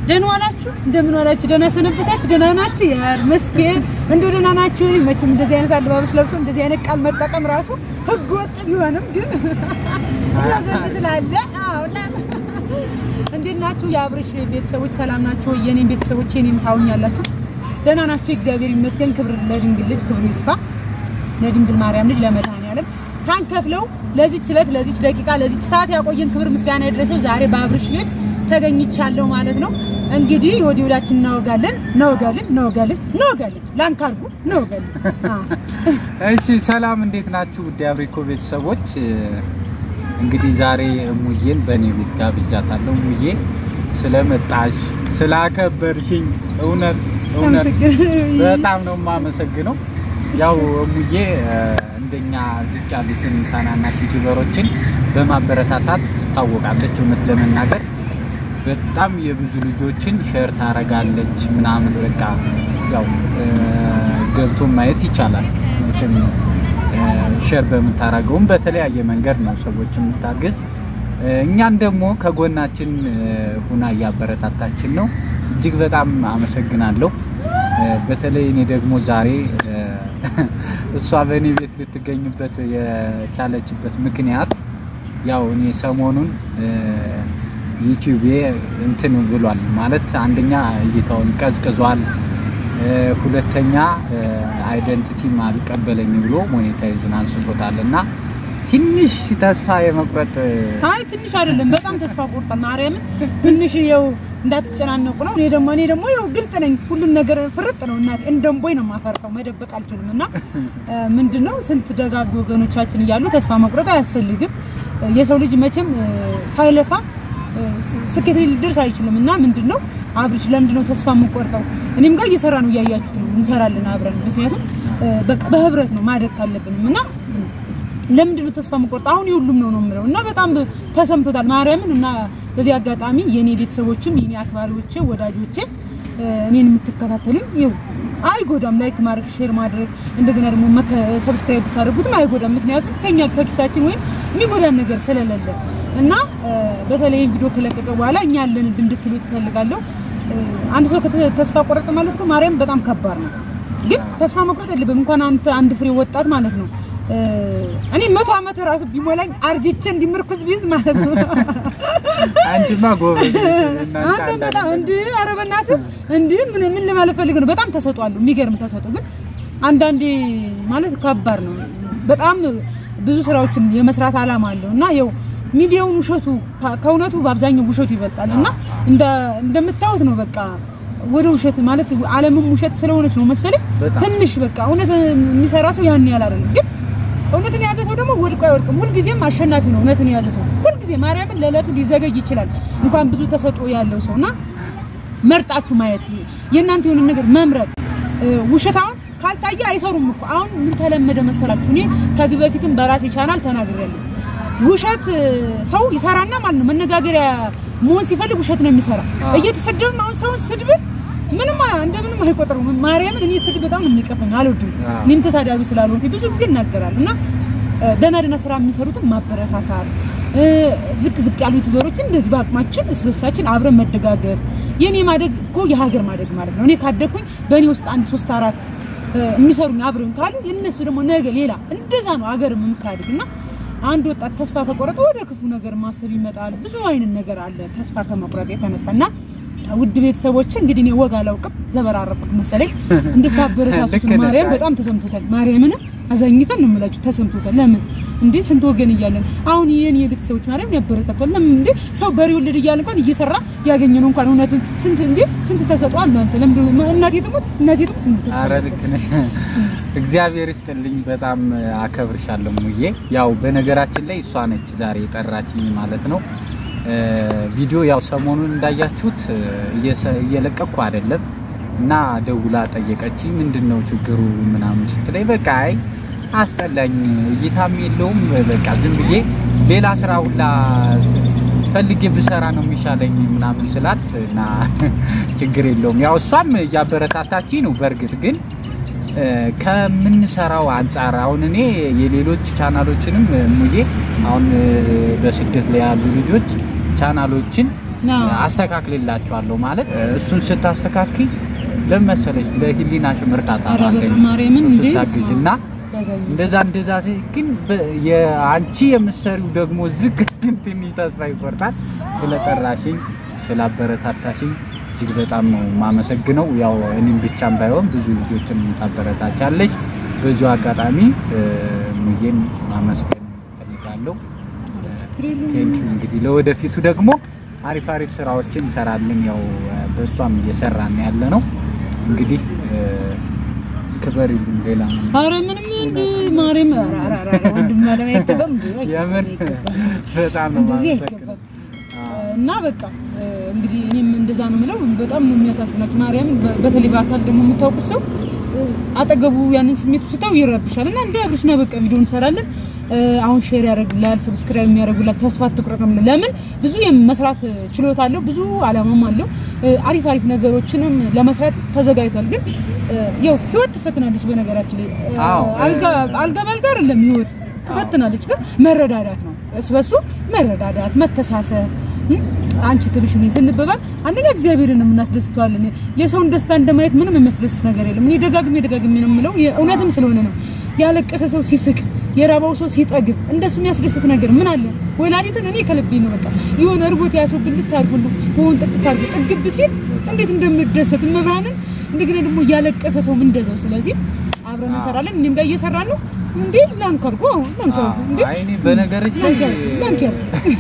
ደህና ዋላችሁ? እንደምን ዋላችሁ? ደህና ሰነበታችሁ? ደህና ናችሁ? ያር መስኪን እንደው ደህና ናችሁ? መቼም እንደዚህ አይነት አለባበስ ለብሶ እንደዚህ አይነት ቃል መጠቀም ራሱ ህገ ወጥ ቢሆንም ግን እኛ ዘንድ ስላለ አዎ እና እንዴት ናችሁ? የአብርሽ ቤተሰቦች ሰላም ናችሁ? የኔም ቤተሰቦች የኔም ታውኛላችሁ? ደህና ናችሁ? እግዚአብሔር ይመስገን። ክብር ለድንግል ልጅ ክብር ይስፋ ለድንግል ማርያም ልጅ ለመድኃኒዓለም ሳንከፍለው ለዚች ዕለት ለዚች ደቂቃ ለዚች ሰዓት ያቆየን ክብር ምስጋና ይድረሰው። ዛሬ በአብርሽ ቤት ተገኝቻለሁ ማለት ነው። እንግዲህ ወዲህ ወዳችን እናወጋለን እናወጋለን እናወጋለን እናወጋለን ላንካርጉ እናወጋለን። እሺ ሰላም፣ እንዴት ናችሁ? ውድ አብሪኮ ቤተሰቦች እንግዲህ ዛሬ እሙዬን በእኔ ቤት ጋብዣታለሁ። እሙዬ ስለመጣሽ ስላከበርሽኝ እውነት እውነት በጣም ነው የማመሰግነው። ያው እሙዬ እንደኛ ዝቅ ያሉትን ታናናሽ ዩቲዩበሮችን በማበረታታት ትታወቃለች። እውነት ለመናገር በጣም የብዙ ልጆችን ሼር ታረጋለች ምናምን በቃ ያው ገብቶ ማየት ይቻላል። መቼም ሼር በምታረገውም በተለያየ መንገድ ነው ሰዎች የምታግዝ። እኛን ደግሞ ከጎናችን ሁና እያበረታታችን ነው። እጅግ በጣም አመሰግናለሁ። በተለይ እኔ ደግሞ ዛሬ እሷ በእኔ ቤት ልትገኝበት የቻለችበት ምክንያት ያው እኔ ሰሞኑን ዩቲዩብ እንትን ብሏል ማለት አንደኛ እይታውን ቀዝቅዟል፣ ሁለተኛ አይደንቲቲም አልቀበለኝ ብሎ ሞኔታይዙን አንስቶታል እና ትንሽ ተስፋ የመቁረጥ አይ ትንሽ አይደለም፣ በጣም ተስፋ ቆርጧል። ማርያምን ትንሽ ይኸው እንዳትጨናነቁ ነው። እኔ ደግሞ እኔ ደግሞ ይኸው ግልጥ ነኝ፣ ሁሉም ነገር ፍርጥ ነው እና እንደምቦይ ነው የማፈርጠው፣ መደበቅ አልችልም። እና ምንድነው ስንት ደጋግ ወገኖቻችን እያሉ ተስፋ መቁረጥ አያስፈልግም። የሰው ልጅ መቼም ሳይለፋ ስኬት ሊደርስ አይችልም። እና ምንድነው አብርሽ ለምንድነው ተስፋ የምንቆርጠው? እኔም ጋር እየሰራ ነው እያያችሁት ነው፣ እንሰራለን አብረን። ምክንያቱም በቃ በህብረት ነው ማደግ ካለብንም እና ለምንድን ነው ተስፋ መቆርጥ? አሁን የሁሉም ነው ነው የምለው እና በጣም ተሰምቶታል ማርያምን። እና በዚህ አጋጣሚ የኔ ቤተሰቦችም የኔ አክባሪዎቼ ወዳጆቼ እኔን የምትከታተሉኝ ይኸው አይጎዳም፣ ላይክ ማድረግ ሼር ማድረግ እንደገና ደግሞ ሰብስክራይብ ብታደርጉትም አይጎዳም። ምክንያቱም ከኛ ከኪሳችን ወይም የሚጎዳን ነገር ስለሌለ እና በተለይ ቪዲዮ ከለቀቀ በኋላ እኛ ያለን እንድትሉ ትፈልጋለሁ። አንድ ሰው ተስፋ ቆረጠ ማለት ነው ማርያም በጣም ከባድ ነው። ግን ተስፋ መቁረጥ የለብም። እንኳን አንተ አንድ ፍሬ ወጣት ማለት ነው እኔ መቶ ዓመት ራሱ ቢሞላኝ አርጅቼ እንዲምርኩስ ቢይዝ ማለት ነው። አንቺማ ጎበዝ አንተ በጣም እንዴ! ኧረ በእናትህ እንዴ! ምን ምን ለማለት ፈልገህ ነው? በጣም ተሰጧል፣ የሚገርም ተሰጦ። ግን አንዳንዴ ማለት ከባድ ነው። በጣም ብዙ ስራዎችን የመስራት አላማ አለው እና ያው ሚዲያውን ውሸቱ ከእውነቱ በአብዛኛው ውሸቱ ይበልጣል እና እንደ እንደምታዩት ነው በቃ ወደ ውሸት ማለት ዓለምም ውሸት ስለሆነች ነው መሰለኝ ትንሽ በቃ እውነት የሚሰራ ሰው ያን ያህል አይደለም ግን እውነትን የያዘ ሰው ደግሞ ወድቆ አይወድቅም። ሁልጊዜም አሸናፊ ነው። እውነትን የያዘ ሰው ሁልጊዜ ማርያምን ለዕለቱ ሊዘገይ ይችላል እንኳን ብዙ ተሰጥኦ ያለው ሰው እና መርጣችሁ ማየት የእናንተ የሆነ ነገር መምረጥ። ውሸታውን ካልታየ አይሰሩም እኮ አሁን ምን ተለመደ መሰላችሁ? እኔ ከዚህ በፊትም በራሴ ቻናል ተናግሬያለሁ። ውሸት ሰው ይሰራና ማለት ነው መነጋገሪያ መሆን ሲፈልግ ውሸት ነው የሚሰራ። እየተሰደብን አሁን ሰውን ስድብን ምንም እንደምንም አይቆጥሩም። ማርያምን እኔ ስድብ በጣም የሚቀፈኝ አልወድም። እኔም ተሳዳቢ ስላልሆንኩ ብዙ ጊዜ እናገራለሁ እና ደህና ደህና ስራ የሚሰሩትን ማበረታታት፣ ዝቅ ዝቅ ያሉ ዩቲዩበሮችን እንደዚህ በአቅማችን እስ በሳችን አብረን መደጋገፍ። የኔ ማደግ እኮ የሀገር ማደግ ማለት ነው። እኔ ካደግኩኝ በእኔ ውስጥ አንድ ሶስት አራት የሚሰሩኝ አብረን ካሉ የእነሱ ደግሞ ነገ ሌላ እንደዛ ነው ሀገር የምታድግ እና አንድ ወጣት ተስፋ ከቆረጠ ወደ ክፉ ነገር ማሰብ ይመጣል። ብዙ አይነት ነገር አለ ተስፋ ከመቁረጥ የተነሳና ውድ ቤተሰቦች እንግዲህ እኔ ወግ አላውቅም ዘበራረኩት መሰለኝ እንድታበረታቱት ማርያም በጣም ተሰምቶታል። ማርያምን አዛኝተን ነው የምላችሁ ተሰምቶታል። ለምን እንዴ ስንት ወገን እያለን አሁን ይሄን የቤተሰቦች ማርያም ያበረታቷል። ለምን እንዴ ሰው በሬ ወለድ እያለ እንኳን እየሰራ ያገኘነው እንኳን እውነቱን ስንት እንዴ ስንት ተሰጧል። እናንተ ለምን እናቴ ትሞት እናቴ ትሞት። ኧረ ልክ ነሽ። እግዚአብሔር ይስጥልኝ። በጣም አከብርሻለሁ ሙዬ። ያው በነገራችን ላይ እሷ ነች ዛሬ የጠራችኝ ማለት ነው። ቪዲዮ ያው ሰሞኑን እንዳያችሁት እየለቀኩ አይደለም እና ደውላ ጠየቀችኝ። ምንድነው ችግሩ ምናምን ስትለኝ በቃ አይ አስጠላኝ፣ እይታም የለውም በቃ ዝም ብዬ ሌላ ስራ ሁላ ፈልጌ ብሰራ ነው የሚሻለኝ ምናምን ስላት እና ችግር የለውም ያው እሷም እያበረታታችኝ ነው። በእርግጥ ግን ከምንሰራው አንጻር አሁን እኔ የሌሎች ቻናሎችንም ሙዬ አሁን በስደት ላይ ያሉ ልጆች ቻናሎችን አዎ። አስተካክልላችኋለሁ ማለት እሱን ስታስተካክል ለመሰለች ለህሊናሽ እርካታ ኧረ ማገኝ በጣም ማርያምን እንዴ ስታግዥ እና ያሳየኝ። እንደዛ እንደዛ ሲ ግን በ- የአንቺ የምትሰሪው ደግሞ ዝግ ትንሽ ተስፋ ይቆርጣል። ስለጠራሽኝ ስላበረታታሽኝ እጅግ በጣም ነው የማመሰግነው። ያው እኔም ብቻም ባይሆን ብዙ ልጆችን ታበረታቻለሽ። በዚሁ አጋጣሚ እ፣ ሙዬን ማመስገን ፈልጋለሁ። ቴንኪው። እንግዲህ ለወደፊቱ ደግሞ አሪፍ አሪፍ ስራዎችን እንሰራለን። ያው እ፣ በእሷም እየሰራን ያለ ነው። እንግዲህ እ፣ ክበር ይሉን ሌላ ምን ኧረ ምንም እንደ ማርያም ኧረ ኧረ ኧረ ወንድም አለም አይገባም እንዴ የምን አይገባም። በጣም ነው እንደዚህ የማመሰግነው። አይገባም። እና በቃ እ፣ እንግዲህ እኔም እንደዛ ነው የምለው። በጣም ነው የሚያሳዝናችሁ ማርያምን። በ- በተለይ በአካል ደግሞ የምታውቁት ሰው እ፣ አጠገቡ ያንን ስሜቱ ስታው ይረብሻል። እና እንደ አብርሽ ነው በቃ ቪዲዮ እንሰራለን። እ፣ አሁን ሼር ያደርግላል፣ ሰብስክራይብ የሚያደርጉላል። ተስፋ አትቁረጥ ነው የምለው። ለምን ብዙ የመስራት ችሎታ አለው፣ ብዙ አላማም አለው። እ፣ አሪፍ አሪፍ ነገሮችንም ለመስራት ተዘጋጅቷል። ግን እ፣ ያው ህይወት ትፈትናለች። በነገራችን ላይ እ፣ አዎ። አልጋ አልጋ ባልጋ አይደለም ህይወት ትፈትናለች። ግን መረዳዳት ነው እሱ በሱ መረዳዳት፣ መተሳሰብ እ? አንቺ ትብሽ እኔ ስንበባል አንደኛ እግዚአብሔርን የምናስደስተዋለን። የሰውን ደስታ እንደማየት ምንም የሚያስደስት ነገር የለም። እኔ ደጋግሜ ደጋግሜ ነው የምለው እውነትም ስለሆነ ነው። ያለቀሰ ሰው ሲስቅ፣ የራባው ሰው ሲጠግብ እንደሱ የሚያስደስት ነገር ምን አለ? ወላዲትን እኔ ከልቤ ነው በቃ የሆነ እርቦት ያሰው ብልት አድርጎ ወን ጥቅት አድርጎ ጥግብ ሲል እንዴት እንደምደሰት መብራንን እንደገና ደግሞ ያለቀሰ ሰው እንደዛው። ስለዚህ አብረን እንሰራለን። እኔም ጋር እየሰራን ነው። እንዴ ላንከርጎ ላንከርጎ እንዴ አይ እኔ በነገርሽ ላይ ላንከር ላንከር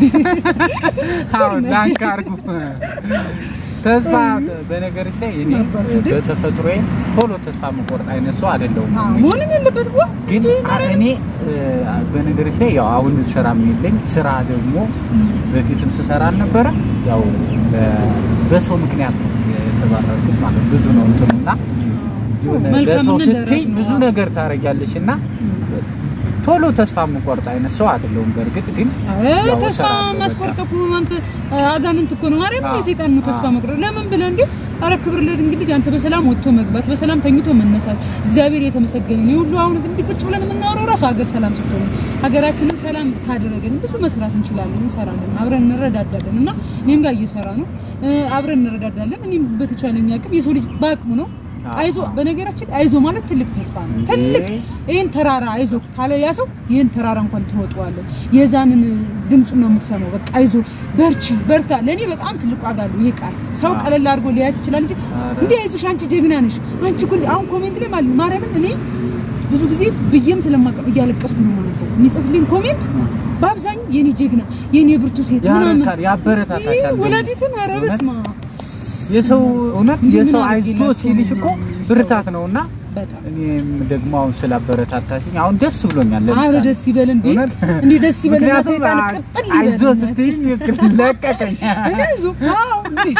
አዎ ላንክ አድርጉ። ተስፋ በነገርሽ ላይ እኔ ነበር እንዴ? በተፈጥሮዬ ቶሎ ተስፋ መቆረጥ አይነት ሰው አይደለሁም። መሆንም የለበት ዋ ግን እኔ እ፣ በነገርሽ ላይ ያው አሁን ስራ የለኝ ስራ ደግሞ በፊትም ስሰራ አልነበረ ያው በ- በሰው ምክንያት ነው የተባረርኩት ማለት ብዙ ነው እንትኑና የሆነ መልካም ለሰው ምን ስትይ ደረስ ነው። ብዙ ነገር ታደርጊያለሽ እና ቶሎ ተስፋ የምቆርጥ አይነት ሰው አይደለሁም። በእርግጥ ግን አረ ያው ተስፋ እሰራለሁ ማስቆረጥ እኮ አንተ አጋንንት እኮ ነው ማርያም አዎ። የሰይጣን ነው ተስፋ አዎ። መቁረጥ ለምን ብለህ እንዴ አረ ክብር ለድንግል ልጅ አንተ በሰላም ወጥቶ መግባት በሰላም ተኝቶ መነሳት እግዚአብሔር የተመሰገነ ነው ሁሉ አሁን እንዲህ ቁጭ ብለን የምናወራው ራሱ ሀገር ሰላም ስትሆን ሀገራችንን ሰላም ካደረገን ብዙ መስራት እንችላለን እንሰራለን አብረን እንረዳዳለን እና እኔም ጋር እየሰራ ነው እ፣ አብረን እንረዳዳለን እኔም በተቻለኝ አቅም የሰው ልጅ በአቅሙ ነው አዎ። አይዞ በነገራችን አይዞ ማለት ትልቅ ተስፋ ነው እንዴ! ትልቅ ይህን ተራራ አይዞ ካለ ያ ሰው ይህን ተራራ እንኳን ትወጣዋለህ። የዛንን ድምፁ ነው የምትሰማው። በቃ አይዞ በርቺ፣ በርታ። ለእኔ በጣም ትልቅ ዋጋ አለው ይሄ ቃል። ሰው አዎ። ቀለል አድርጎ ሊያየት ይችላል እንጂ ኧረ። እንዴ አይዞሽ፣ አንቺ ጀግና ነሽ፣ አንቺ እኮ እንዲህ አሁን ኮሜንት ላይ ማለት ማርያምን እኔ ብዙ ጊዜ ብዬም ስለማቀር እያለቀስኩ ነው ማለት ነው የሚጽፍልኝ ኮሜንት በአብዛኛው የኔ ጀግና የኔ ብርቱ ሴት ምናምን ያረካል፣ ያበረታታሻል ይህ ደግሞ። ወላዲትን ኧረ በስመ አብ የሰው እውነት እንዲህ ምን የሰው አይቶ አድርጌላቸው ሲልሽ እኮ ነው? ብርታት ነውና በጣም እኔም ደግሞ አሁን ስላበረታታሽኝ አሁን ደስ ብሎኛል። አረ ለምሳሌ ደስ ይበል እንዴ እውነት? እንዴ ደስ ይበል እና ምክንያቱም ሰይጣን አ- ቅጥል አይዞ ይበል ስትይኝ ይቅር ለቀቀኝ። እኔ አይዞ አዎ እንዴ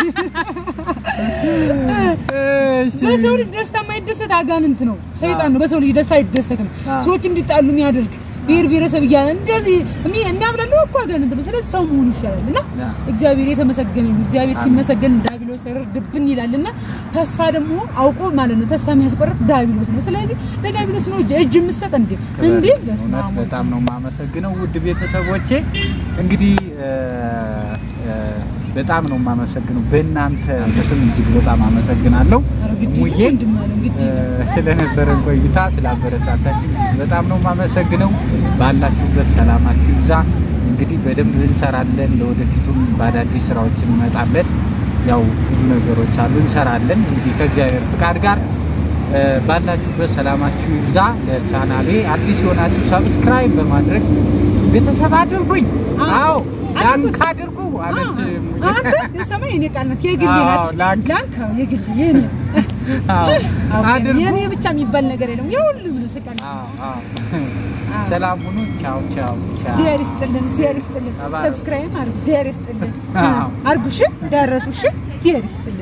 እሺ። በሰው ልጅ ደስታ የማይደሰት አጋንንት ነው፣ ሰይጣን ነው። በሰው ልጅ ደስታ አይደሰትም። አዎ። ሰዎች እንዲጣሉ የሚያደርግ ብሔር ብሔረሰብ እያለ እንደዚህ የሚ- የሚያብላለው እኮ አጋንንት ነው። ስለዚህ ሰው መሆኑ ይሻላል እና ያ። እግዚአብሔር የተመሰገነ ይሁን። እግዚአብሔር አሜን። ሲመሰገን ዳቢሎስ ድብን ይላል እና ተስፋ ደግሞ አውቆ ማለት ነው ተስፋ የሚያስቆርጥ ዳቢሎስ ነው። ስለዚህ ለዳቢሎስ ነው እጅ- እጅ የምትሰጥ እንዴ እንዴ በስመ እውነት አብ ወልድ። በጣም ነው የማመሰግነው ውድ ቤተሰቦቼ። እንግዲህ እ፣ እ፣ በጣም ነው የማመሰግነው በእናንተ አንተ ስም እጅግ በጣም አመሰግናለሁ ኧረ ግድ ሙዬ የለም ወንድም አለ ግድ እ፣ የለም። ስለነበረን ቆይታ ስላበረታታችን እጅግ በጣም ነው የማመሰግነው። ባላችሁበት ሰላማችሁ ይብዛ። እንግዲህ በደንብ እንሰራለን። ለወደፊቱም በአዳዲስ ስራዎች እንመጣለን። ያው ብዙ ነገሮች አሉ እንሰራለን። እንግዲህ ከእግዚአብሔር ፍቃድ ጋር እ፣ ባላችሁበት ሰላማችሁ ይብዛ። ለቻናሌ አዲስ የሆናችሁ ሰብስክራይብ በማድረግ ቤተሰብ አድርጉኝ። አዎ ላንክ አድርጉ አለች ሙዬ። አንተ የሰማይ የኔ ቃል ናት፣ የግሌ አዎ፣ ናት። ላንክ። ላንክ አዎ፣ የግሌ የኔ አዎ አድርጉ። የኔ ብቻ የሚባል ነገር የለም። የሁሉም ነው ስቃል። አዎ አዎ። አዎ። ሰላም ሁኑ። ቻው ቻው ቻው። እግዚአብሔር ይስጥልን፣ እግዚአብሔር ይስጥልን። አባ- ሰብስክራይብ አድርጉ፣ እግዚአብሔር ይስጥልን። አዎ። አድርጉ፣ እሺ፣ ደረሱ፣ እሺ፣ እግዚአብሔር ይስጥልን።